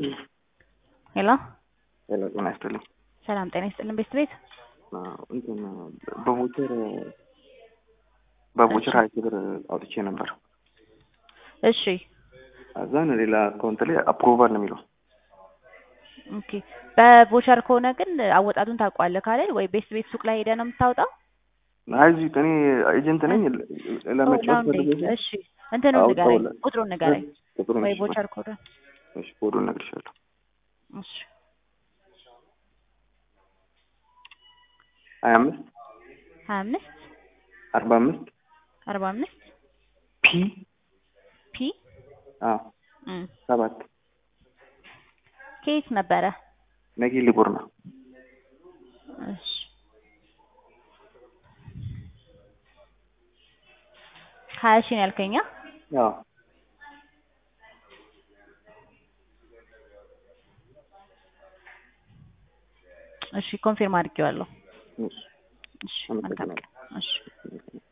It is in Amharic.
ሄሎ ሄሎ ጤና ይስጥልኝ። ሰላም ጤና ይስጥልን ቤት ቤት አዎ፣ እንትን በቮቸር በቮቸር ሀያ ሺህ ብር አውጥቼ ነበር። እሺ እዛን ሌላ አካውንት ላይ አፕሮቫል ነው የሚለው። ኦኬ በቮቸር ከሆነ ግን አወጣጡን ታውቀዋለህ ካለ ወይ ቤት ቤት ሱቅ ላይ ሄደህ ነው የምታወጣው? አይ እዚህ እኔ ኤጀንት ነኝ ለመጫወት ነው እንዴ? ፈልጌ እሺ እንትኑን አዎ፣ ንገረኝ፣ ተውለ- ቁጥሩን ንገረኝ ቁጥሩን ወይ እሺ፣ ቮቸር ኮዱን። እሺ ኮዱን እነግርሻለሁ። እሺ ሀያ አምስት ሀያ አምስት አርባ አምስት አርባ አምስት ፒ ፒ አዎ እም፣ ሰባት ከየት ነበረ? ነጊ ሊቡር ነው። እሺ ሀያ ሺህ ነው ያልከኛ? አዎ እሺ ኮንፊርም አድርጌዋለሁ። እሺ እሺ መልካም አመሰግናለሁ። ቀን። እሺ